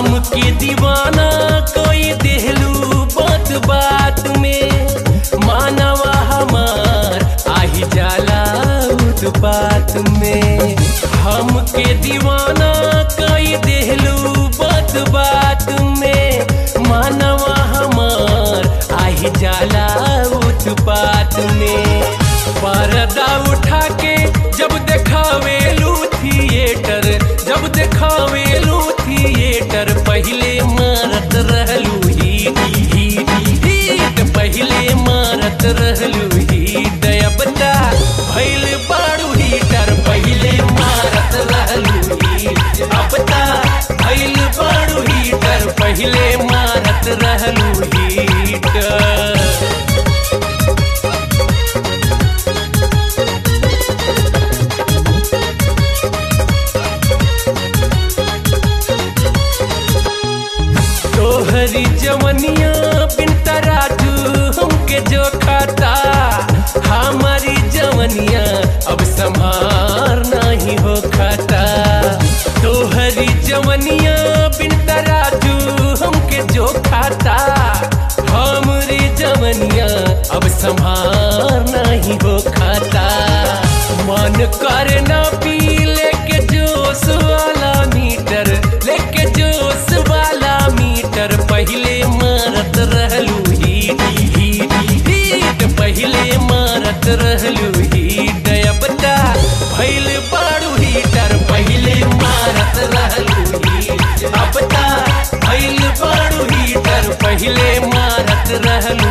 हमके दीवाना कोई देहलू बात बात में मानवा हमार आही जाला उत्पात में हमके दीवाना कोई देहलू बात बात में मानवा हमार आही जाला उत्पात में पर्दा उठा के जब देखावेलू थिएटर जब देखावेलू थिएटर पहले मारत रहलू हीट हीट हीट पहले मारत रहलू हीट अब ता भइल बाड़ू हीटर पहले मारत रहलू हीट अब ता भइल बाड़ू हीटर पहले मारत रहलू हीटर तोहरी जवनिया बिन तराजू हमके जो खाता हमारी जवनिया अब संभार नहीं हो खाता तोहरी जवनिया बिन तराजू हमके जो खाता हमारी जवनिया अब संभार नहीं हो खाता मन कर ना पी लेके जोश वाला मीटर लेके जोश वाला मीटर पहले मारत रहलू हीट हीट हीट पहले मारत रहलू हीट अब ता भइल बाड़ू हीटर पहले मारत रहलू हीट अब ता भइल बाड़ू हीटर पहले मारत रहलू